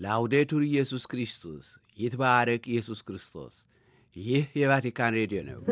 ላውዴቱር ኢየሱስ ክርስቶስ ይትባረክ ኢየሱስ ክርስቶስ። ይህ የቫቲካን ሬዲዮ ነው።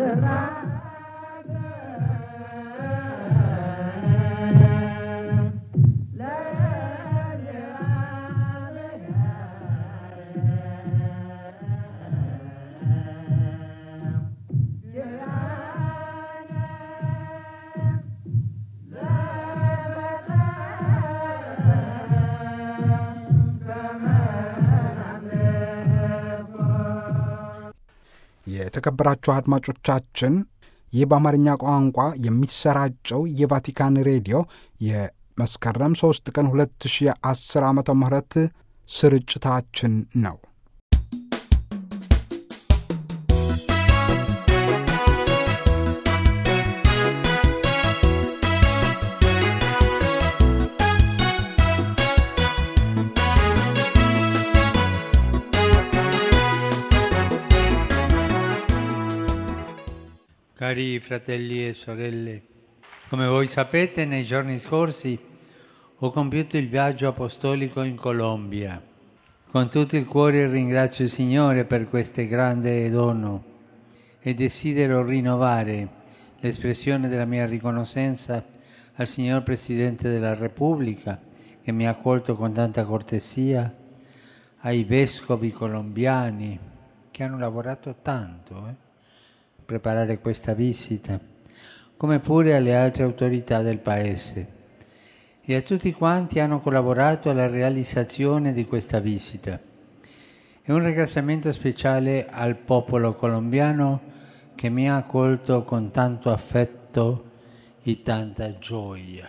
የተከበራችሁ አድማጮቻችን ይህ በአማርኛ ቋንቋ የሚሰራጨው የቫቲካን ሬዲዮ የመስከረም 3 ቀን 2010 ዓ ም ስርጭታችን ነው። Cari fratelli e sorelle, come voi sapete nei giorni scorsi ho compiuto il viaggio apostolico in Colombia. Con tutto il cuore ringrazio il Signore per questo grande dono e desidero rinnovare l'espressione della mia riconoscenza al signor Presidente della Repubblica che mi ha accolto con tanta cortesia, ai vescovi colombiani che hanno lavorato tanto eh, per preparare questa visita, come pure alle altre autorità del Paese e a tutti quanti hanno collaborato alla realizzazione di questa visita. E un ringraziamento speciale al popolo colombiano che mi ha accolto con tanto affetto e tanta gioia.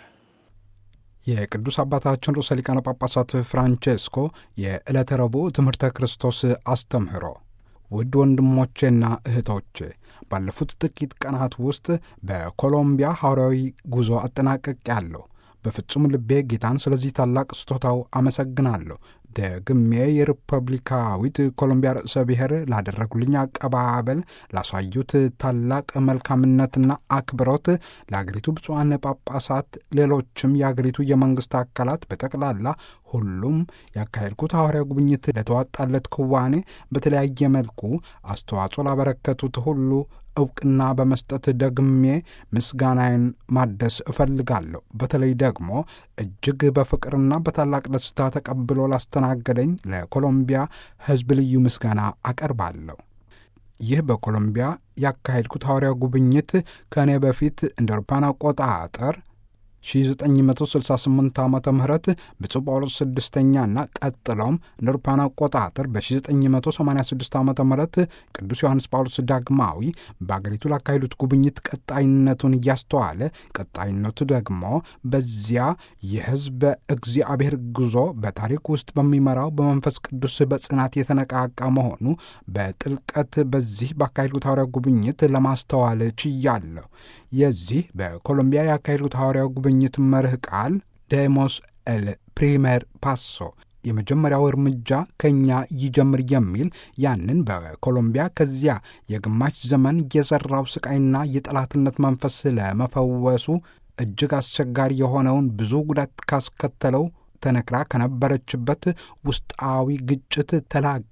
የቅዱስ አባታችን ርዕሰ ሊቃነ ጳጳሳት ፍራንቼስኮ የዕለተ ረቡዕ ትምህርተ ክርስቶስ አስተምህሮ ውድ ወንድሞቼና እህቶቼ ባለፉት ጥቂት ቀናት ውስጥ በኮሎምቢያ ሐዋርያዊ ጉዞ አጠናቀቅ ያለሁ በፍጹም ልቤ ጌታን ስለዚህ ታላቅ ስጦታው አመሰግናለሁ። ደግሜ የሪፐብሊካዊት ኮሎምቢያ ርዕሰ ብሔር ላደረጉልኝ አቀባበል፣ ላሳዩት ታላቅ መልካምነትና አክብሮት ለአገሪቱ ብፁዓን ጳጳሳት፣ ሌሎችም የአገሪቱ የመንግሥት አካላት በጠቅላላ ሁሉም ያካሄድኩት ሐዋርያ ጉብኝት ለተዋጣለት ክዋኔ በተለያየ መልኩ አስተዋጽኦ ላበረከቱት ሁሉ እውቅና በመስጠት ደግሜ ምስጋናዬን ማደስ እፈልጋለሁ። በተለይ ደግሞ እጅግ በፍቅርና በታላቅ ደስታ ተቀብሎ ላስተናገደኝ ለኮሎምቢያ ሕዝብ ልዩ ምስጋና አቀርባለሁ። ይህ በኮሎምቢያ ያካሄድኩት ሐዋርያ ጉብኝት ከእኔ በፊት እንደ አውሮፓውያን አቆጣጠር 1968 ዓ ም ብፁዕ ጳውሎስ ስድስተኛና ቀጥሎም እንደ አውሮፓውያን አቆጣጠር በ1986 ዓ ም ቅዱስ ዮሐንስ ጳውሎስ ዳግማዊ በአገሪቱ ላካሄዱት ጉብኝት ቀጣይነቱን እያስተዋለ ቀጣይነቱ ደግሞ በዚያ የሕዝበ እግዚአብሔር ጉዞ በታሪክ ውስጥ በሚመራው በመንፈስ ቅዱስ በጽናት የተነቃቃ መሆኑ በጥልቀት በዚህ ባካሄድኩት ሐዋርያ ጉብኝት ለማስተዋል ችያለሁ። የዚህ በኮሎምቢያ ያካሄዱት ሐዋርያው ጉብኝት መርህ ቃል ዴሞስ ኤል ፕሪሜር ፓሶ የመጀመሪያው እርምጃ ከእኛ ይጀምር የሚል ያንን በኮሎምቢያ ከዚያ የግማሽ ዘመን የዘራው ስቃይና የጠላትነት መንፈስ ለመፈወሱ እጅግ አስቸጋሪ የሆነውን ብዙ ጉዳት ካስከተለው ተነክራ ከነበረችበት ውስጣዊ ግጭት ተላቃ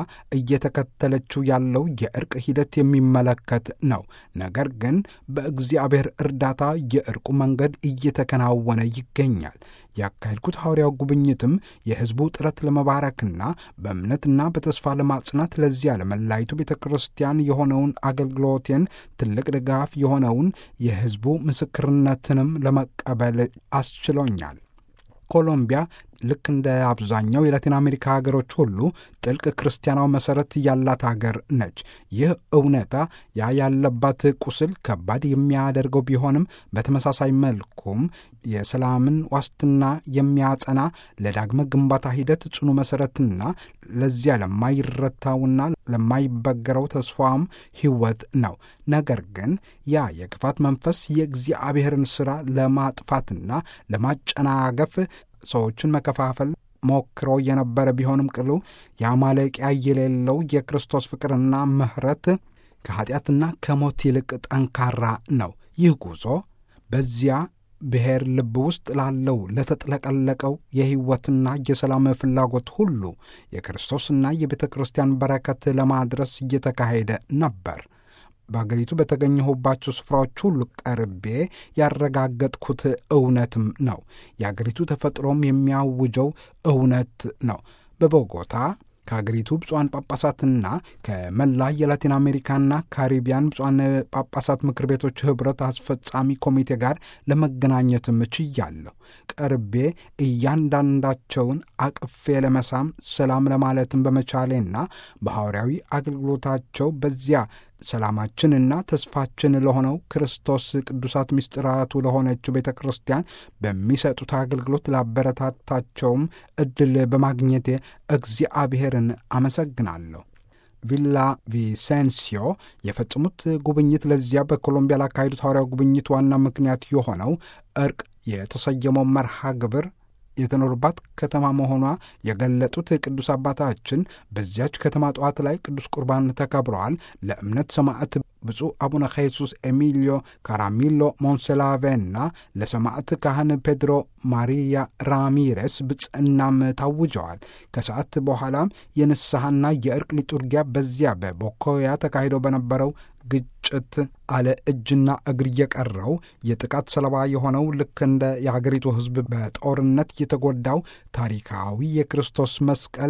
እየተከተለችው ያለው የእርቅ ሂደት የሚመለከት ነው። ነገር ግን በእግዚአብሔር እርዳታ የእርቁ መንገድ እየተከናወነ ይገኛል። ያካሄድኩት ሐዋርያው ጉብኝትም የሕዝቡ ጥረት ለመባረክና በእምነትና በተስፋ ለማጽናት ለዚያ ለመላይቱ ቤተ ክርስቲያን የሆነውን አገልግሎቴን ትልቅ ድጋፍ የሆነውን የሕዝቡ ምስክርነትንም ለመቀበል አስችሎኛል። ኮሎምቢያ ልክ እንደ አብዛኛው የላቲን አሜሪካ ሀገሮች ሁሉ ጥልቅ ክርስቲያናዊ መሠረት ያላት ሀገር ነች። ይህ እውነታ ያ ያለባት ቁስል ከባድ የሚያደርገው ቢሆንም በተመሳሳይ መልኩም የሰላምን ዋስትና የሚያጸና ለዳግመ ግንባታ ሂደት ጽኑ መሠረትና ለዚያ ለማይረታውና ለማይበገረው ተስፋም ሕይወት ነው። ነገር ግን ያ የክፋት መንፈስ የእግዚአብሔርን ሥራ ለማጥፋትና ለማጨናገፍ ሰዎችን መከፋፈል ሞክሮ የነበረ ቢሆንም ቅሉ የማለቂያ የሌለው የክርስቶስ ፍቅርና ምሕረት ከኀጢአትና ከሞት ይልቅ ጠንካራ ነው። ይህ ጉዞ በዚያ ብሔር ልብ ውስጥ ላለው ለተጥለቀለቀው የሕይወትና የሰላም ፍላጎት ሁሉ የክርስቶስና የቤተ ክርስቲያን በረከት ለማድረስ እየተካሄደ ነበር። በአገሪቱ በተገኘሁባቸው ስፍራዎች ሁሉ ቀርቤ ያረጋገጥኩት እውነትም ነው። የአገሪቱ ተፈጥሮም የሚያውጀው እውነት ነው። በቦጎታ ከአገሪቱ ብፁዓን ጳጳሳትና ከመላ የላቲን አሜሪካና ካሪቢያን ብፁዓን ጳጳሳት ምክር ቤቶች ኅብረት አስፈጻሚ ኮሚቴ ጋር ለመገናኘትም ችያለሁ። ቀርቤ እያንዳንዳቸውን አቅፌ ለመሳም ሰላም ለማለትም በመቻሌና በሐዋርያዊ አገልግሎታቸው በዚያ ሰላማችንና ተስፋችን ለሆነው ክርስቶስ ቅዱሳት ምስጢራቱ ለሆነችው ቤተ ክርስቲያን በሚሰጡት አገልግሎት ላበረታታቸውም ዕድል በማግኘቴ እግዚአብሔርን አመሰግናለሁ። ቪላ ቪሴንሲዮ የፈጸሙት ጉብኝት ለዚያ በኮሎምቢያ ላካሄዱት ሐዋርያዊ ጉብኝት ዋና ምክንያት የሆነው እርቅ የተሰየመው መርሃ ግብር የተኖሩባት ከተማ መሆኗ የገለጡት ቅዱስ አባታችን በዚያች ከተማ ጠዋት ላይ ቅዱስ ቁርባን ተከብረዋል። ለእምነት ሰማዕት ብፁዕ አቡነ ኼሱስ ኤሚሊዮ ካራሚሎ ሞንሴላቬና ለሰማዕት ካህን ፔድሮ ማሪያ ራሚሬስ ብጽዕናም ታውጀዋል። ከሰዓት በኋላም የንስሐና የእርቅ ሊጡርጊያ በዚያ በቦኮያ ተካሂደው በነበረው ግጭት አለ እጅና እግር የቀረው የጥቃት ሰለባ የሆነው ልክ እንደ የሀገሪቱ ሕዝብ በጦርነት የተጎዳው ታሪካዊ የክርስቶስ መስቀል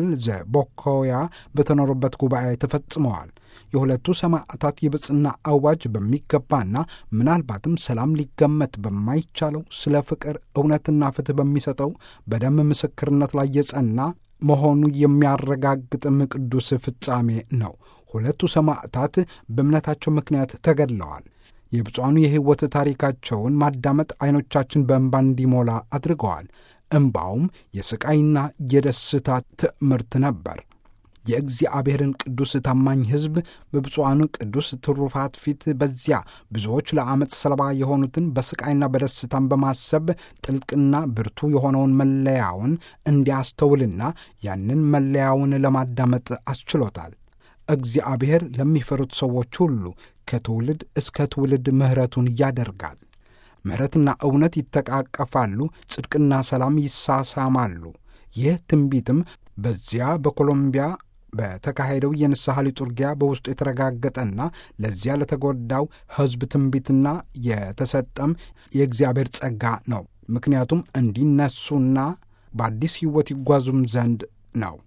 ዘቦኮያ በተኖሩበት ጉባኤ ተፈጽመዋል። የሁለቱ ሰማዕታት የብጽና አዋጅ በሚገባና ምናልባትም ሰላም ሊገመት በማይቻለው ስለ ፍቅር እውነትና ፍትሕ በሚሰጠው በደም ምስክርነት ላይ የጸና መሆኑ የሚያረጋግጥም ቅዱስ ፍጻሜ ነው። ሁለቱ ሰማዕታት በእምነታቸው ምክንያት ተገድለዋል። የብፁዓኑ የሕይወት ታሪካቸውን ማዳመጥ ዐይኖቻችን በእንባ እንዲሞላ አድርገዋል። እምባውም የሥቃይና የደስታ ትዕምርት ነበር። የእግዚአብሔርን ቅዱስ ታማኝ ሕዝብ በብፁዓኑ ቅዱስ ትሩፋት ፊት በዚያ ብዙዎች ለዓመፅ ሰለባ የሆኑትን በሥቃይና በደስታን በማሰብ ጥልቅና ብርቱ የሆነውን መለያውን እንዲያስተውልና ያንን መለያውን ለማዳመጥ አስችሎታል። እግዚአብሔር ለሚፈሩት ሰዎች ሁሉ ከትውልድ እስከ ትውልድ ምሕረቱን ያደርጋል። ምሕረትና እውነት ይተቃቀፋሉ፣ ጽድቅና ሰላም ይሳሳማሉ። ይህ ትንቢትም በዚያ በኮሎምቢያ በተካሄደው የንስሐ ሊጡርጊያ በውስጡ የተረጋገጠና ለዚያ ለተጎዳው ሕዝብ ትንቢትና የተሰጠም የእግዚአብሔር ጸጋ ነው። ምክንያቱም እንዲነሱና በአዲስ ሕይወት ይጓዙም ዘንድ ነው።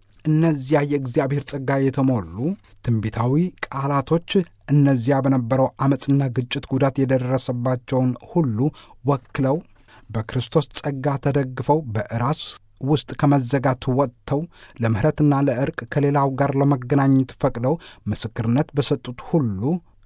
እነዚያ የእግዚአብሔር ጸጋ የተሞሉ ትንቢታዊ ቃላቶች እነዚያ በነበረው ዓመፅና ግጭት ጉዳት የደረሰባቸውን ሁሉ ወክለው በክርስቶስ ጸጋ ተደግፈው በራስ ውስጥ ከመዘጋት ወጥተው ለምሕረትና ለዕርቅ ከሌላው ጋር ለመገናኘት ፈቅደው ምስክርነት በሰጡት ሁሉ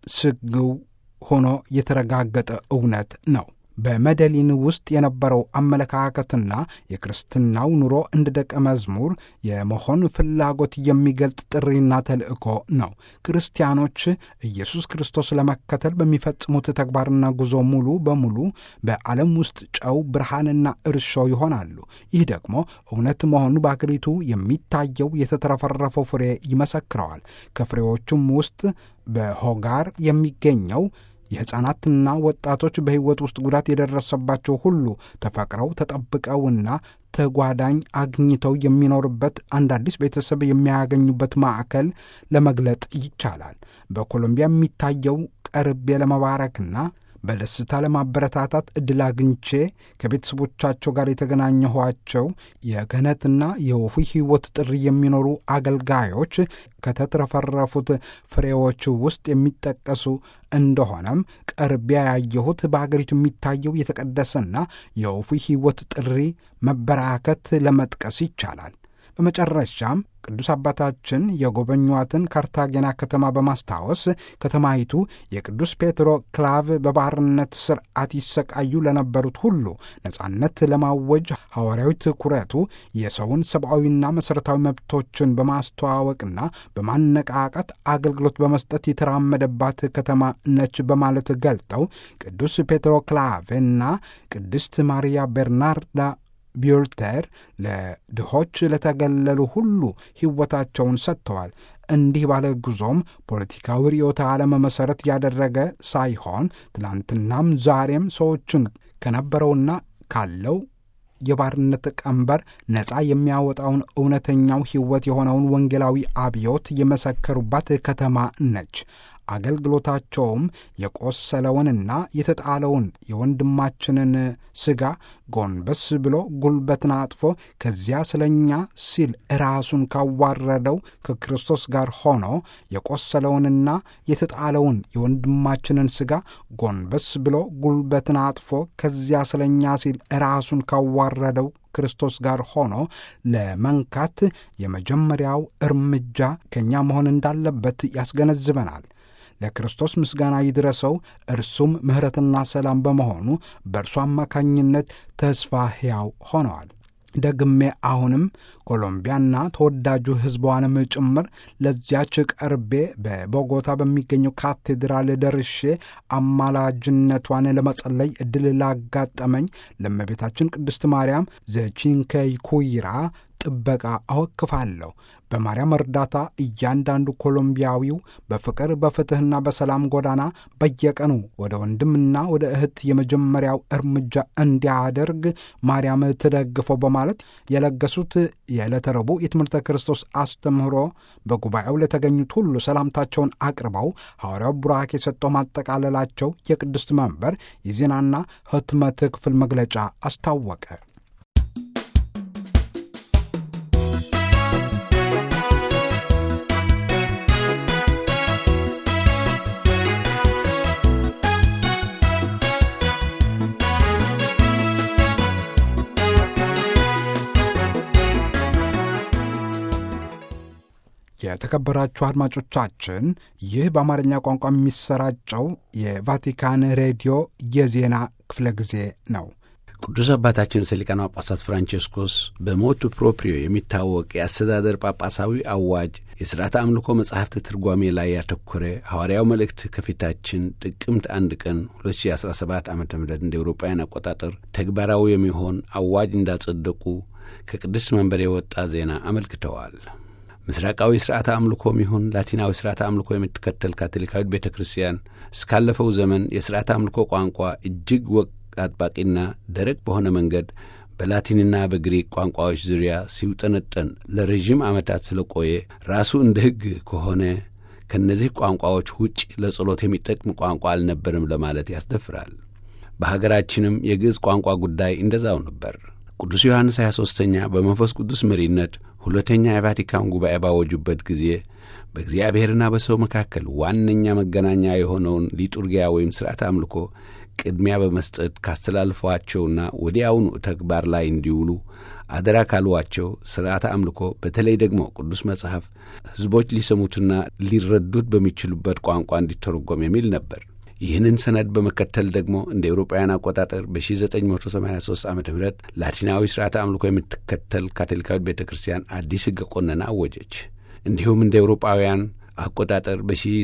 ስግው ሆኖ የተረጋገጠ እውነት ነው። በመደሊን ውስጥ የነበረው አመለካከትና የክርስትናው ኑሮ እንደ ደቀ መዝሙር የመሆን ፍላጎት የሚገልጥ ጥሪና ተልእኮ ነው። ክርስቲያኖች ኢየሱስ ክርስቶስ ለመከተል በሚፈጽሙት ተግባርና ጉዞ ሙሉ በሙሉ በዓለም ውስጥ ጨው፣ ብርሃንና እርሾ ይሆናሉ። ይህ ደግሞ እውነት መሆኑ በአገሪቱ የሚታየው የተትረፈረፈው ፍሬ ይመሰክረዋል። ከፍሬዎቹም ውስጥ በሆጋር የሚገኘው የሕፃናትና ወጣቶች በሕይወት ውስጥ ጉዳት የደረሰባቸው ሁሉ ተፈቅረው ተጠብቀውና ተጓዳኝ አግኝተው የሚኖርበት አንድ አዲስ ቤተሰብ የሚያገኙበት ማዕከል ለመግለጥ ይቻላል። በኮሎምቢያ የሚታየው ቀርቤ ለመባረክና በደስታ ለማበረታታት ዕድል አግኝቼ ከቤተሰቦቻቸው ጋር የተገናኘኋቸው የክህነትና የወፉ ሕይወት ጥሪ የሚኖሩ አገልጋዮች ከተትረፈረፉት ፍሬዎች ውስጥ የሚጠቀሱ እንደሆነም ቀርቢያ ያየሁት በአገሪቱ የሚታየው የተቀደሰና የወፉ ሕይወት ጥሪ መበራከት ለመጥቀስ ይቻላል። በመጨረሻም ቅዱስ አባታችን የጎበኟትን ካርታጌና ከተማ በማስታወስ ከተማይቱ የቅዱስ ፔትሮ ክላቭ በባርነት ስርዓት ይሰቃዩ ለነበሩት ሁሉ ነጻነት ለማወጅ ሐዋርያዊ ትኩረቱ የሰውን ሰብአዊና መሠረታዊ መብቶችን በማስተዋወቅና በማነቃቃት አገልግሎት በመስጠት የተራመደባት ከተማ ነች በማለት ገልጠው ቅዱስ ፔትሮ ክላቭና ቅድስት ማርያ ቤርናርዳ ቢዮልተር ለድሆች ለተገለሉ ሁሉ ሕይወታቸውን ሰጥተዋል። እንዲህ ባለ ጉዞም ፖለቲካዊ ርዕዮተ ዓለም መሠረት ያደረገ ሳይሆን ትላንትናም ዛሬም ሰዎችን ከነበረውና ካለው የባርነት ቀንበር ነፃ የሚያወጣውን እውነተኛው ሕይወት የሆነውን ወንጌላዊ አብዮት የመሰከሩባት ከተማ ነች። አገልግሎታቸውም የቆሰለውንና የተጣለውን የወንድማችንን ሥጋ ጎንበስ ብሎ ጉልበትን አጥፎ ከዚያ ስለ እኛ ሲል ራሱን ካዋረደው ከክርስቶስ ጋር ሆኖ የቆሰለውንና የተጣለውን የወንድማችንን ሥጋ ጎንበስ ብሎ ጉልበትን አጥፎ ከዚያ ስለ እኛ ሲል ራሱን ካዋረደው ክርስቶስ ጋር ሆኖ ለመንካት የመጀመሪያው እርምጃ ከእኛ መሆን እንዳለበት ያስገነዝበናል። ለክርስቶስ ምስጋና ይድረሰው። እርሱም ምሕረትና ሰላም በመሆኑ በእርሱ አማካኝነት ተስፋ ሕያው ሆነዋል። ደግሜ አሁንም ኮሎምቢያና ተወዳጁ ሕዝቧንም ጭምር ለዚያች ቀርቤ በቦጎታ በሚገኘው ካቴድራል ደርሼ አማላጅነቷን ለመጸለይ ዕድል ላጋጠመኝ ለእመቤታችን ቅድስት ማርያም ዘቺንከይ ኩይራ ጥበቃ አወክፋለሁ። በማርያም እርዳታ እያንዳንዱ ኮሎምቢያዊው በፍቅር በፍትሕና በሰላም ጎዳና በየቀኑ ወደ ወንድምና ወደ እህት የመጀመሪያው እርምጃ እንዲያደርግ ማርያም ትደግፈው በማለት የለገሱት የዕለተ ረቡዕ የትምህርተ ክርስቶስ አስተምህሮ በጉባኤው ለተገኙት ሁሉ ሰላምታቸውን አቅርበው ሐዋርያው ቡራክ የሰጠው ማጠቃለላቸው የቅድስት መንበር የዜናና ሕትመት ክፍል መግለጫ አስታወቀ። የተከበራችሁ አድማጮቻችን ይህ በአማርኛ ቋንቋ የሚሰራጨው የቫቲካን ሬዲዮ የዜና ክፍለ ጊዜ ነው። ቅዱስ አባታችን ርዕሰ ሊቃነ ጳጳሳት ፍራንቼስኮስ በሞቱ ፕሮፕሪዮ የሚታወቅ የአስተዳደር ጳጳሳዊ አዋጅ የሥርዓተ አምልኮ መጽሐፍት ትርጓሜ ላይ ያተኮረ ሐዋርያው መልእክት ከፊታችን ጥቅምት አንድ ቀን 2017 ዓ ም እንደ ኤውሮጳውያን አቆጣጠር ተግባራዊ የሚሆን አዋጅ እንዳጸደቁ ከቅድስት መንበር የወጣ ዜና አመልክተዋል። ምስራቃዊ ሥርዓተ አምልኮም ይሁን ላቲናዊ ሥርዓተ አምልኮ የምትከተል ካቶሊካዊት ቤተ ክርስቲያን እስካለፈው ዘመን የሥርዓተ አምልኮ ቋንቋ እጅግ ወግ አጥባቂና ደረቅ በሆነ መንገድ በላቲንና በግሪክ ቋንቋዎች ዙሪያ ሲውጠነጠን ለረዥም ዓመታት ስለቆየ ራሱ እንደ ሕግ ከሆነ ከእነዚህ ቋንቋዎች ውጭ ለጸሎት የሚጠቅም ቋንቋ አልነበርም ለማለት ያስደፍራል። በሀገራችንም የግዕዝ ቋንቋ ጉዳይ እንደዛው ነበር። ቅዱስ ዮሐንስ 23ኛ በመንፈስ ቅዱስ መሪነት ሁለተኛ የቫቲካን ጉባኤ ባወጁበት ጊዜ በእግዚአብሔርና በሰው መካከል ዋነኛ መገናኛ የሆነውን ሊጡርጊያ ወይም ሥርዓተ አምልኮ ቅድሚያ በመስጠት ካስተላልፏቸውና ወዲያውኑ ተግባር ላይ እንዲውሉ አደራ ካሏቸው ሥርዓተ አምልኮ በተለይ ደግሞ ቅዱስ መጽሐፍ ሕዝቦች ሊሰሙትና ሊረዱት በሚችሉበት ቋንቋ እንዲተረጎም የሚል ነበር። ይህንን ሰነድ በመከተል ደግሞ እንደ ኤውሮጳውያን አቆጣጠር በ1983 ዓ ም ላቲናዊ ሥርዓተ አምልኮ የምትከተል ካቶሊካዊት ቤተ ክርስቲያን አዲስ ሕገ ቆነና አወጀች። እንዲሁም እንደ ኤውሮጳውያን አቆጣጠር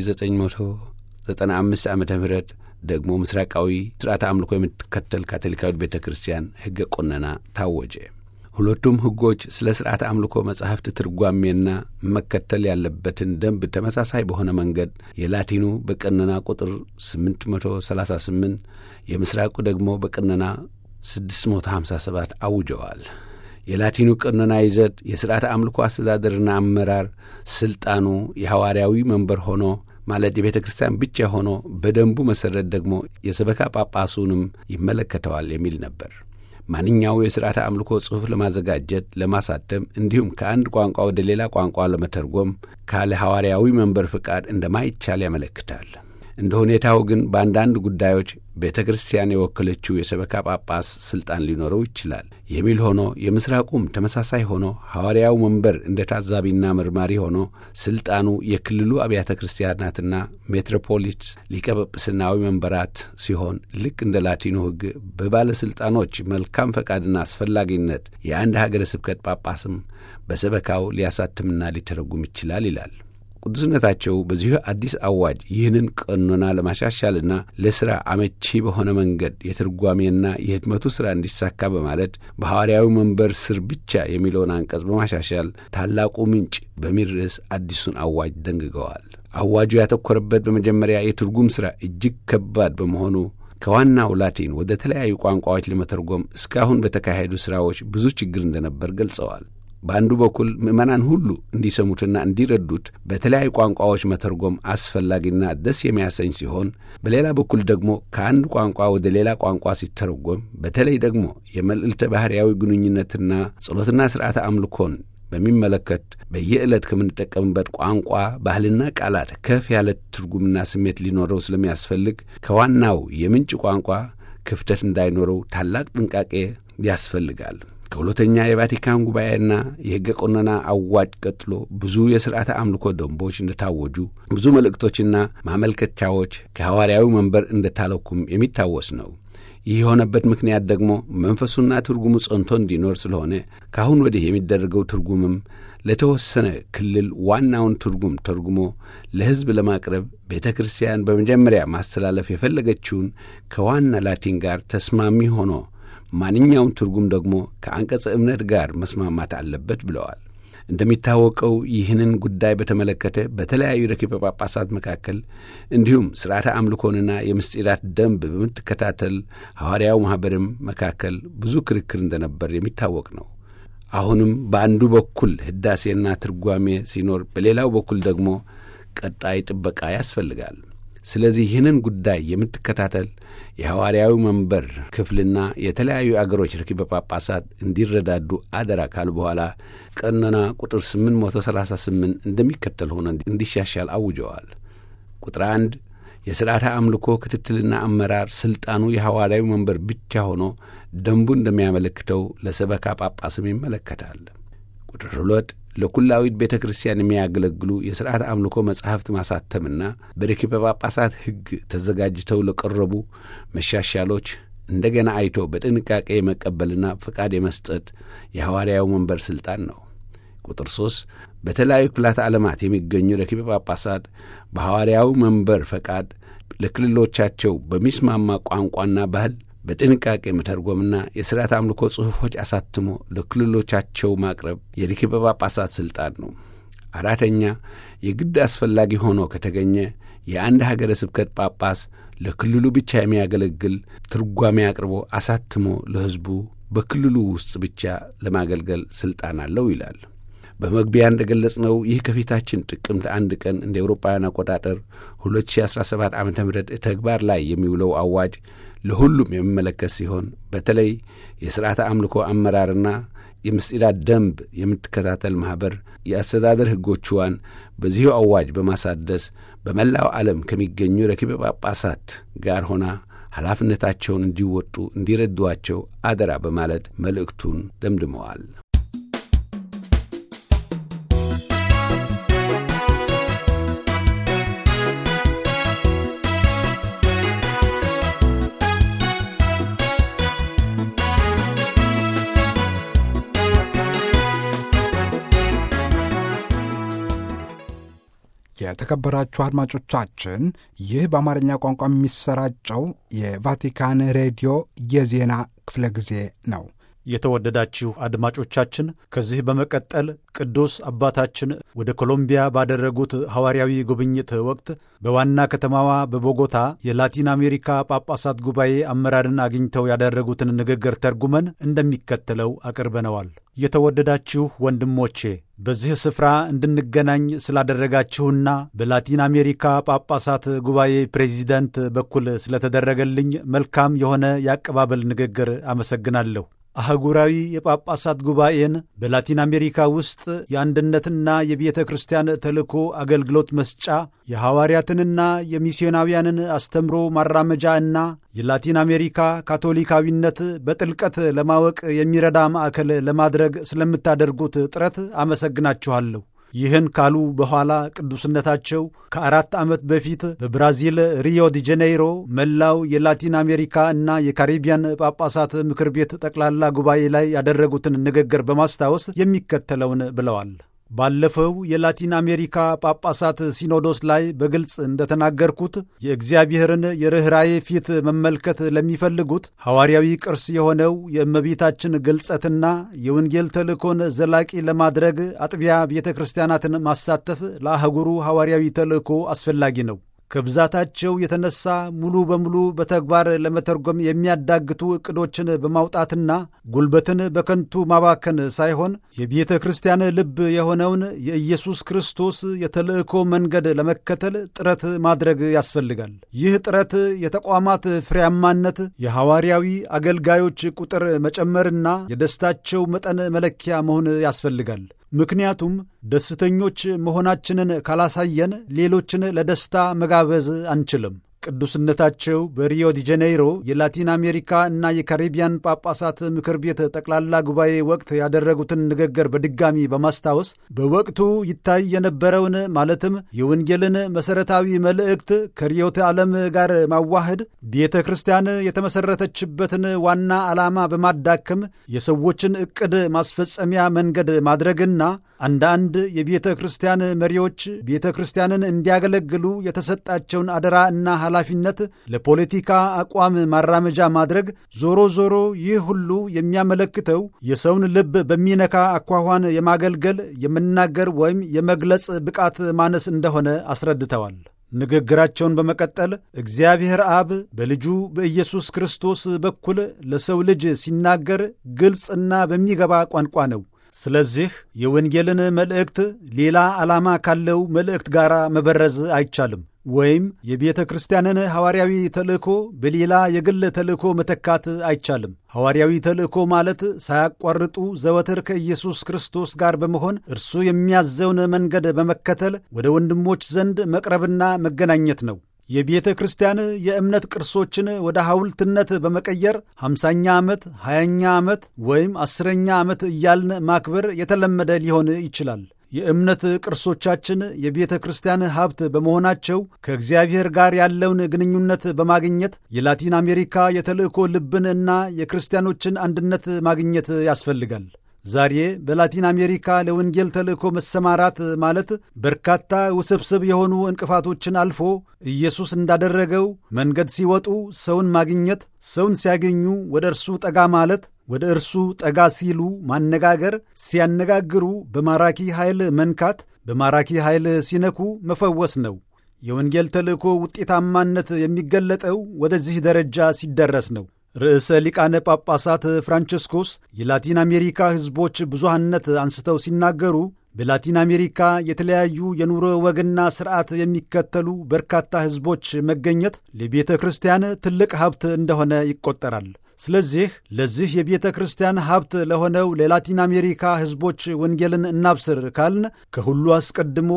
በ1995 ዓ ም ደግሞ ምስራቃዊ ሥርዓተ አምልኮ የምትከተል ካቶሊካዊት ቤተ ክርስቲያን ሕገ ቆነና ታወጀ። ሁለቱም ሕጎች ስለ ሥርዓተ አምልኮ መጻሕፍት ትርጓሜና መከተል ያለበትን ደንብ ተመሳሳይ በሆነ መንገድ የላቲኑ በቀነና ቁጥር 838 የምስራቁ ደግሞ በቀነና 657 አውጀዋል። የላቲኑ ቀኖና ይዘት የሥርዓተ አምልኮ አስተዳደርና አመራር ሥልጣኑ የሐዋርያዊ መንበር ሆኖ ማለት የቤተ ክርስቲያን ብቻ ሆኖ በደንቡ መሠረት ደግሞ የሰበካ ጳጳሱንም ይመለከተዋል የሚል ነበር። ማንኛው የሥርዓተ አምልኮ ጽሑፍ ለማዘጋጀት፣ ለማሳተም እንዲሁም ከአንድ ቋንቋ ወደ ሌላ ቋንቋ ለመተርጎም ካለ ሐዋርያዊ መንበር ፍቃድ እንደማይቻል ያመለክታል። እንደ ሁኔታው ግን በአንዳንድ ጉዳዮች ቤተ ክርስቲያን የወከለችው የሰበካ ጳጳስ ሥልጣን ሊኖረው ይችላል የሚል ሆኖ የምሥራቁም ተመሳሳይ ሆኖ ሐዋርያው መንበር እንደ ታዛቢና መርማሪ ሆኖ ሥልጣኑ የክልሉ አብያተ ክርስቲያናትና ሜትሮፖሊስ ሊቀ ጵጵስናዊ መንበራት ሲሆን ልክ እንደ ላቲኑ ሕግ በባለሥልጣኖች መልካም ፈቃድና አስፈላጊነት የአንድ ሀገረ ስብከት ጳጳስም በሰበካው ሊያሳትምና ሊተረጉም ይችላል ይላል። ቅዱስነታቸው በዚሁ አዲስ አዋጅ ይህንን ቀኖና ለማሻሻልና ለሥራ አመቺ በሆነ መንገድ የትርጓሜና የህትመቱ ሥራ እንዲሳካ በማለት በሐዋርያዊ መንበር ስር ብቻ የሚለውን አንቀጽ በማሻሻል ታላቁ ምንጭ በሚል ርዕስ አዲሱን አዋጅ ደንግገዋል። አዋጁ ያተኮረበት በመጀመሪያ የትርጉም ሥራ እጅግ ከባድ በመሆኑ ከዋናው ላቲን ወደ ተለያዩ ቋንቋዎች ለመተርጎም እስካሁን በተካሄዱ ሥራዎች ብዙ ችግር እንደነበር ገልጸዋል። በአንዱ በኩል ምዕመናን ሁሉ እንዲሰሙትና እንዲረዱት በተለያዩ ቋንቋዎች መተርጎም አስፈላጊና ደስ የሚያሰኝ ሲሆን፣ በሌላ በኩል ደግሞ ከአንድ ቋንቋ ወደ ሌላ ቋንቋ ሲተረጎም በተለይ ደግሞ የመልዕልተ ባሕርያዊ ግንኙነትና ጸሎትና ሥርዓተ አምልኮን በሚመለከት በየዕለት ከምንጠቀምበት ቋንቋ ባህልና ቃላት ከፍ ያለ ትርጉምና ስሜት ሊኖረው ስለሚያስፈልግ ከዋናው የምንጭ ቋንቋ ክፍተት እንዳይኖረው ታላቅ ጥንቃቄ ያስፈልጋል። ከሁለተኛ የቫቲካን ጉባኤና የሕገ ቆነና አዋጅ ቀጥሎ ብዙ የሥርዓተ አምልኮ ደንቦች እንደታወጁ ብዙ መልእክቶችና ማመልከቻዎች ከሐዋርያዊ መንበር እንደታለኩም የሚታወስ ነው። ይህ የሆነበት ምክንያት ደግሞ መንፈሱና ትርጉሙ ጸንቶ እንዲኖር ስለሆነ ከአሁን ወዲህ የሚደረገው ትርጉምም ለተወሰነ ክልል ዋናውን ትርጉም ተርጉሞ ለሕዝብ ለማቅረብ ቤተ ክርስቲያን በመጀመሪያ ማስተላለፍ የፈለገችውን ከዋና ላቲን ጋር ተስማሚ ሆኖ ማንኛውም ትርጉም ደግሞ ከአንቀጸ እምነት ጋር መስማማት አለበት ብለዋል። እንደሚታወቀው ይህንን ጉዳይ በተመለከተ በተለያዩ ረኪበ ጳጳሳት መካከል እንዲሁም ሥርዓተ አምልኮንና የምስጢራት ደንብ በምትከታተል ሐዋርያው ማኅበርም መካከል ብዙ ክርክር እንደነበር የሚታወቅ ነው። አሁንም በአንዱ በኩል ሕዳሴና ትርጓሜ ሲኖር፣ በሌላው በኩል ደግሞ ቀጣይ ጥበቃ ያስፈልጋል። ስለዚህ ይህንን ጉዳይ የምትከታተል የሐዋርያዊ መንበር ክፍልና የተለያዩ አገሮች ረኪበ ጳጳሳት እንዲረዳዱ አደራ ካሉ በኋላ ቀኖና ቁጥር 838 እንደሚከተል ሆነ እንዲሻሻል አውጀዋል። ቁጥር አንድ የሥርዓተ አምልኮ ክትትልና አመራር ሥልጣኑ የሐዋርያዊ መንበር ብቻ ሆኖ ደንቡ እንደሚያመለክተው ለሰበካ ጳጳስም ይመለከታል። ቁጥር ሁለት ለኩላዊት ቤተ ክርስቲያን የሚያገለግሉ የሥርዓተ አምልኮ መጻሕፍት ማሳተምና በረኪበ ጳጳሳት ሕግ ተዘጋጅተው ለቀረቡ መሻሻሎች እንደገና አይቶ በጥንቃቄ የመቀበልና ፈቃድ የመስጠት የሐዋርያው መንበር ሥልጣን ነው። ቁጥር ሦስት በተለያዩ ክፍላተ ዓለማት የሚገኙ ረኪበ ጳጳሳት በሐዋርያው መንበር ፈቃድ ለክልሎቻቸው በሚስማማ ቋንቋና ባህል በጥንቃቄ መተርጎምና የሥርዓት አምልኮ ጽሑፎች አሳትሞ ለክልሎቻቸው ማቅረብ የረኪበ ጳጳሳት ሥልጣን ነው። አራተኛ የግድ አስፈላጊ ሆኖ ከተገኘ የአንድ ሀገረ ስብከት ጳጳስ ለክልሉ ብቻ የሚያገለግል ትርጓሜ አቅርቦ አሳትሞ ለሕዝቡ በክልሉ ውስጥ ብቻ ለማገልገል ሥልጣን አለው ይላል። በመግቢያ እንደ ገለጽነው ይህ ከፊታችን ጥቅምት አንድ ቀን እንደ ኤውሮፓውያን አቆጣጠር 2017 ዓ ም ተግባር ላይ የሚውለው አዋጅ ለሁሉም የሚመለከት ሲሆን በተለይ የሥርዓተ አምልኮ አመራርና የምስጢራት ደንብ የምትከታተል ማኅበር የአስተዳደር ሕጎቿን በዚሁ አዋጅ በማሳደስ በመላው ዓለም ከሚገኙ ረኪበ ጳጳሳት ጋር ሆና ኃላፊነታቸውን እንዲወጡ እንዲረዷቸው አደራ በማለት መልእክቱን ደምድመዋል። የተከበራችሁ አድማጮቻችን ይህ በአማርኛ ቋንቋ የሚሰራጨው የቫቲካን ሬዲዮ የዜና ክፍለ ጊዜ ነው። የተወደዳችሁ አድማጮቻችን ከዚህ በመቀጠል ቅዱስ አባታችን ወደ ኮሎምቢያ ባደረጉት ሐዋርያዊ ጉብኝት ወቅት በዋና ከተማዋ በቦጎታ የላቲን አሜሪካ ጳጳሳት ጉባኤ አመራርን አግኝተው ያደረጉትን ንግግር ተርጉመን እንደሚከተለው አቅርበነዋል። የተወደዳችሁ ወንድሞቼ በዚህ ስፍራ እንድንገናኝ ስላደረጋችሁና በላቲን አሜሪካ ጳጳሳት ጉባኤ ፕሬዚደንት በኩል ስለተደረገልኝ መልካም የሆነ የአቀባበል ንግግር አመሰግናለሁ። አህጉራዊ የጳጳሳት ጉባኤን በላቲን አሜሪካ ውስጥ የአንድነትና የቤተ ክርስቲያን ተልእኮ አገልግሎት መስጫ የሐዋርያትንና የሚስዮናውያንን አስተምሮ ማራመጃ እና የላቲን አሜሪካ ካቶሊካዊነት በጥልቀት ለማወቅ የሚረዳ ማዕከል ለማድረግ ስለምታደርጉት ጥረት አመሰግናችኋለሁ። ይህን ካሉ በኋላ ቅዱስነታቸው ከአራት ዓመት በፊት በብራዚል ሪዮ ዲ ጄኔይሮ መላው የላቲን አሜሪካ እና የካሪቢያን ጳጳሳት ምክር ቤት ጠቅላላ ጉባኤ ላይ ያደረጉትን ንግግር በማስታወስ የሚከተለውን ብለዋል። ባለፈው የላቲን አሜሪካ ጳጳሳት ሲኖዶስ ላይ በግልጽ እንደተናገርኩት የእግዚአብሔርን የርኅራዬ ፊት መመልከት ለሚፈልጉት ሐዋርያዊ ቅርስ የሆነው የእመቤታችን ግልጸትና የወንጌል ተልእኮን ዘላቂ ለማድረግ አጥቢያ ቤተ ክርስቲያናትን ማሳተፍ ለአህጉሩ ሐዋርያዊ ተልእኮ አስፈላጊ ነው። ከብዛታቸው የተነሳ ሙሉ በሙሉ በተግባር ለመተርጎም የሚያዳግቱ ዕቅዶችን በማውጣትና ጉልበትን በከንቱ ማባከን ሳይሆን የቤተ ክርስቲያን ልብ የሆነውን የኢየሱስ ክርስቶስ የተልእኮ መንገድ ለመከተል ጥረት ማድረግ ያስፈልጋል። ይህ ጥረት የተቋማት ፍሬያማነት፣ የሐዋርያዊ አገልጋዮች ቁጥር መጨመርና የደስታቸው መጠን መለኪያ መሆን ያስፈልጋል። ምክንያቱም ደስተኞች መሆናችንን ካላሳየን ሌሎችን ለደስታ መጋበዝ አንችልም። ቅዱስነታቸው በሪዮ ዲ ጄኔይሮ የላቲን አሜሪካ እና የካሪቢያን ጳጳሳት ምክር ቤት ጠቅላላ ጉባኤ ወቅት ያደረጉትን ንግግር በድጋሚ በማስታወስ በወቅቱ ይታይ የነበረውን ማለትም የወንጌልን መሠረታዊ መልእክት ከርዕዮተ ዓለም ጋር ማዋህድ ቤተ ክርስቲያን የተመሠረተችበትን ዋና ዓላማ በማዳከም የሰዎችን ዕቅድ ማስፈጸሚያ መንገድ ማድረግና አንዳንድ የቤተ ክርስቲያን መሪዎች ቤተ ክርስቲያንን እንዲያገለግሉ የተሰጣቸውን አደራ እና ኃላፊነት ለፖለቲካ አቋም ማራመጃ ማድረግ፣ ዞሮ ዞሮ ይህ ሁሉ የሚያመለክተው የሰውን ልብ በሚነካ አኳኋን የማገልገል የመናገር ወይም የመግለጽ ብቃት ማነስ እንደሆነ አስረድተዋል። ንግግራቸውን በመቀጠል እግዚአብሔር አብ በልጁ በኢየሱስ ክርስቶስ በኩል ለሰው ልጅ ሲናገር ግልጽና በሚገባ ቋንቋ ነው። ስለዚህ የወንጌልን መልእክት ሌላ ዓላማ ካለው መልእክት ጋር መበረዝ አይቻልም። ወይም የቤተ ክርስቲያንን ሐዋርያዊ ተልእኮ በሌላ የግል ተልእኮ መተካት አይቻልም። ሐዋርያዊ ተልእኮ ማለት ሳያቋርጡ ዘወትር ከኢየሱስ ክርስቶስ ጋር በመሆን እርሱ የሚያዘውን መንገድ በመከተል ወደ ወንድሞች ዘንድ መቅረብና መገናኘት ነው። የቤተ ክርስቲያን የእምነት ቅርሶችን ወደ ሐውልትነት በመቀየር ሃምሳኛ ዓመት፣ ሀያኛ ዓመት ወይም አስረኛ ዓመት እያልን ማክበር የተለመደ ሊሆን ይችላል። የእምነት ቅርሶቻችን የቤተ ክርስቲያን ሀብት በመሆናቸው ከእግዚአብሔር ጋር ያለውን ግንኙነት በማግኘት የላቲን አሜሪካ የተልእኮ ልብን እና የክርስቲያኖችን አንድነት ማግኘት ያስፈልጋል። ዛሬ በላቲን አሜሪካ ለወንጌል ተልእኮ መሰማራት ማለት በርካታ ውስብስብ የሆኑ እንቅፋቶችን አልፎ ኢየሱስ እንዳደረገው መንገድ ሲወጡ ሰውን ማግኘት፣ ሰውን ሲያገኙ ወደ እርሱ ጠጋ ማለት፣ ወደ እርሱ ጠጋ ሲሉ ማነጋገር፣ ሲያነጋግሩ በማራኪ ኃይል መንካት፣ በማራኪ ኃይል ሲነኩ መፈወስ ነው። የወንጌል ተልእኮ ውጤታማነት የሚገለጠው ወደዚህ ደረጃ ሲደረስ ነው። ርዕሰ ሊቃነ ጳጳሳት ፍራንቸስኮስ የላቲን አሜሪካ ሕዝቦች ብዙሃነት አንስተው ሲናገሩ በላቲን አሜሪካ የተለያዩ የኑሮ ወግና ሥርዓት የሚከተሉ በርካታ ሕዝቦች መገኘት ለቤተ ክርስቲያን ትልቅ ሀብት እንደሆነ ይቆጠራል። ስለዚህ ለዚህ የቤተ ክርስቲያን ሀብት ለሆነው ለላቲን አሜሪካ ሕዝቦች ወንጌልን እናብስር ካልን ከሁሉ አስቀድሞ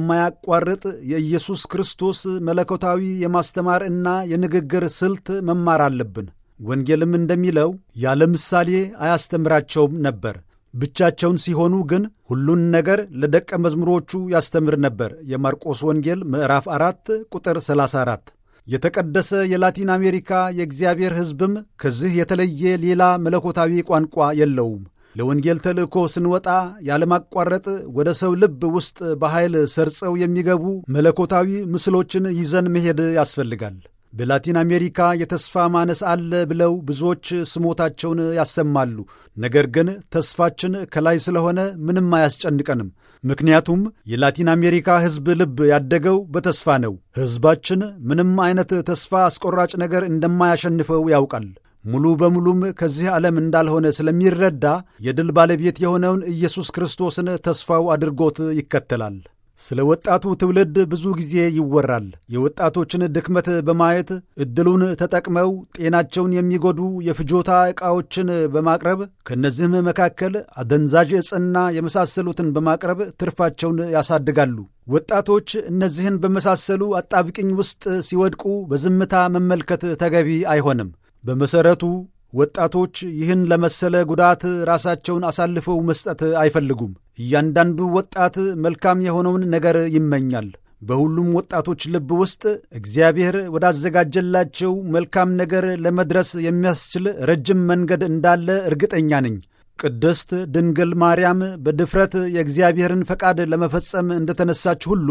የማያቋርጥ የኢየሱስ ክርስቶስ መለኮታዊ የማስተማር እና የንግግር ስልት መማር አለብን። ወንጌልም እንደሚለው ያለ ምሳሌ አያስተምራቸውም ነበር። ብቻቸውን ሲሆኑ ግን ሁሉን ነገር ለደቀ መዝሙሮቹ ያስተምር ነበር። የማርቆስ ወንጌል ምዕራፍ 4 ቁጥር 34። የተቀደሰ የላቲን አሜሪካ የእግዚአብሔር ሕዝብም ከዚህ የተለየ ሌላ መለኮታዊ ቋንቋ የለውም። ለወንጌል ተልእኮ ስንወጣ ያለማቋረጥ ወደ ሰው ልብ ውስጥ በኃይል ሰርጸው የሚገቡ መለኮታዊ ምስሎችን ይዘን መሄድ ያስፈልጋል። በላቲን አሜሪካ የተስፋ ማነስ አለ ብለው ብዙዎች ስሞታቸውን ያሰማሉ። ነገር ግን ተስፋችን ከላይ ስለሆነ ምንም አያስጨንቀንም። ምክንያቱም የላቲን አሜሪካ ሕዝብ ልብ ያደገው በተስፋ ነው። ሕዝባችን ምንም አይነት ተስፋ አስቆራጭ ነገር እንደማያሸንፈው ያውቃል። ሙሉ በሙሉም ከዚህ ዓለም እንዳልሆነ ስለሚረዳ የድል ባለቤት የሆነውን ኢየሱስ ክርስቶስን ተስፋው አድርጎት ይከተላል። ስለ ወጣቱ ትውልድ ብዙ ጊዜ ይወራል። የወጣቶችን ድክመት በማየት ዕድሉን ተጠቅመው ጤናቸውን የሚጎዱ የፍጆታ ዕቃዎችን በማቅረብ ከእነዚህም መካከል አደንዛዥ ዕፅና የመሳሰሉትን በማቅረብ ትርፋቸውን ያሳድጋሉ። ወጣቶች እነዚህን በመሳሰሉ አጣብቅኝ ውስጥ ሲወድቁ በዝምታ መመልከት ተገቢ አይሆንም። በመሠረቱ ወጣቶች ይህን ለመሰለ ጉዳት ራሳቸውን አሳልፈው መስጠት አይፈልጉም። እያንዳንዱ ወጣት መልካም የሆነውን ነገር ይመኛል። በሁሉም ወጣቶች ልብ ውስጥ እግዚአብሔር ወዳዘጋጀላቸው መልካም ነገር ለመድረስ የሚያስችል ረጅም መንገድ እንዳለ እርግጠኛ ነኝ። ቅድስት ድንግል ማርያም በድፍረት የእግዚአብሔርን ፈቃድ ለመፈጸም እንደተነሳች ሁሉ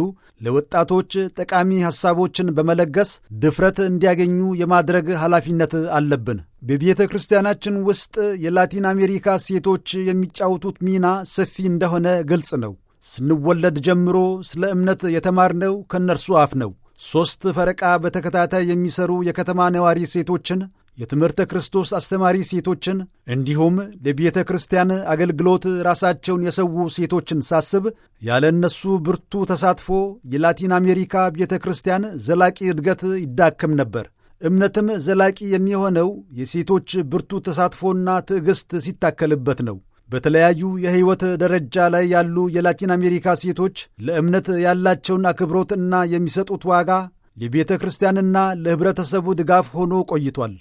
ለወጣቶች ጠቃሚ ሐሳቦችን በመለገስ ድፍረት እንዲያገኙ የማድረግ ኃላፊነት አለብን። በቤተ ክርስቲያናችን ውስጥ የላቲን አሜሪካ ሴቶች የሚጫወቱት ሚና ሰፊ እንደሆነ ግልጽ ነው። ስንወለድ ጀምሮ ስለ እምነት የተማርነው ከእነርሱ አፍ ነው። ሦስት ፈረቃ በተከታታይ የሚሰሩ የከተማ ነዋሪ ሴቶችን የትምህርተ ክርስቶስ አስተማሪ ሴቶችን እንዲሁም ለቤተ ክርስቲያን አገልግሎት ራሳቸውን የሰዉ ሴቶችን ሳስብ ያለ እነሱ ብርቱ ተሳትፎ የላቲን አሜሪካ ቤተ ክርስቲያን ዘላቂ እድገት ይዳከም ነበር። እምነትም ዘላቂ የሚሆነው የሴቶች ብርቱ ተሳትፎና ትዕግሥት ሲታከልበት ነው። በተለያዩ የሕይወት ደረጃ ላይ ያሉ የላቲን አሜሪካ ሴቶች ለእምነት ያላቸውን አክብሮት እና የሚሰጡት ዋጋ ለቤተ ክርስቲያንና ለኅብረተሰቡ ድጋፍ ሆኖ ቆይቷል።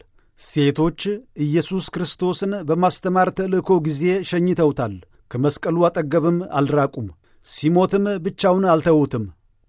ሴቶች ኢየሱስ ክርስቶስን በማስተማር ተልእኮ ጊዜ ሸኝተውታል። ከመስቀሉ አጠገብም አልራቁም። ሲሞትም ብቻውን አልተዉትም።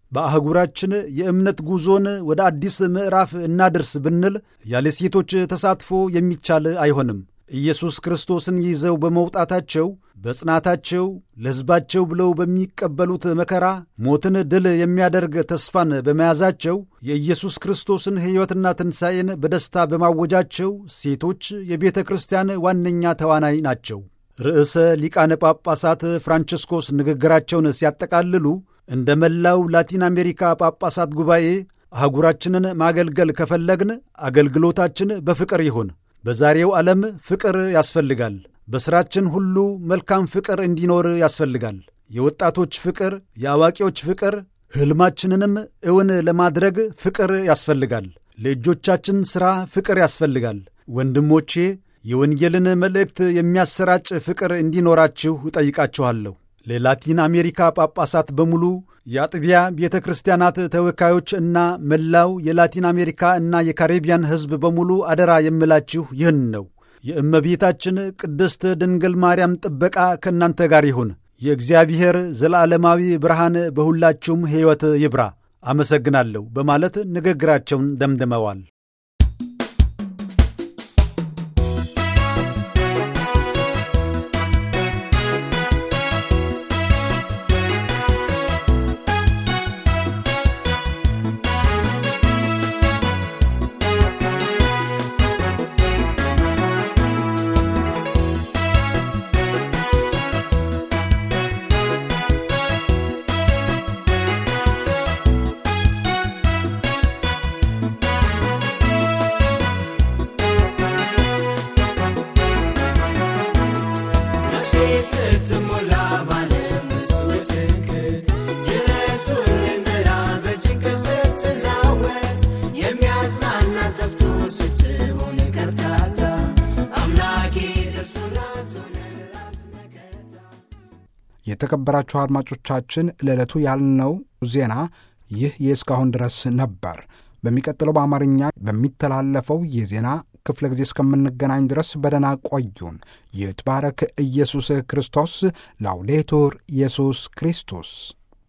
በአህጉራችን የእምነት ጉዞን ወደ አዲስ ምዕራፍ እናድርስ ብንል ያለ ሴቶች ተሳትፎ የሚቻል አይሆንም። ኢየሱስ ክርስቶስን ይዘው በመውጣታቸው በጽናታቸው ለሕዝባቸው ብለው በሚቀበሉት መከራ ሞትን ድል የሚያደርግ ተስፋን በመያዛቸው የኢየሱስ ክርስቶስን ሕይወትና ትንሣኤን በደስታ በማወጃቸው ሴቶች የቤተ ክርስቲያን ዋነኛ ተዋናይ ናቸው። ርዕሰ ሊቃነ ጳጳሳት ፍራንቺስኮስ ንግግራቸውን ሲያጠቃልሉ እንደ መላው ላቲን አሜሪካ ጳጳሳት ጉባኤ አህጉራችንን ማገልገል ከፈለግን አገልግሎታችን በፍቅር ይሁን። በዛሬው ዓለም ፍቅር ያስፈልጋል። በሥራችን ሁሉ መልካም ፍቅር እንዲኖር ያስፈልጋል። የወጣቶች ፍቅር፣ የአዋቂዎች ፍቅር፣ ሕልማችንንም እውን ለማድረግ ፍቅር ያስፈልጋል። ለእጆቻችን ሥራ ፍቅር ያስፈልጋል። ወንድሞቼ የወንጌልን መልእክት የሚያሰራጭ ፍቅር እንዲኖራችሁ እጠይቃችኋለሁ። ለላቲን አሜሪካ ጳጳሳት በሙሉ የአጥቢያ ቤተ ክርስቲያናት ተወካዮች እና መላው የላቲን አሜሪካ እና የካሪቢያን ሕዝብ በሙሉ አደራ የምላችሁ ይህን ነው። የእመቤታችን ቅድስት ድንግል ማርያም ጥበቃ ከእናንተ ጋር ይሁን። የእግዚአብሔር ዘላለማዊ ብርሃን በሁላችሁም ሕይወት ይብራ። አመሰግናለሁ በማለት ንግግራቸውን ደምድመዋል። የተከበራችሁ አድማጮቻችን ለዕለቱ ያልነው ዜና ይህ የእስካሁን ድረስ ነበር። በሚቀጥለው በአማርኛ በሚተላለፈው የዜና ክፍለ ጊዜ እስከምንገናኝ ድረስ በደና ቆዩን። ይትባረክ ኢየሱስ ክርስቶስ። ላውዴቱር ኢየሱስ ክርስቶስ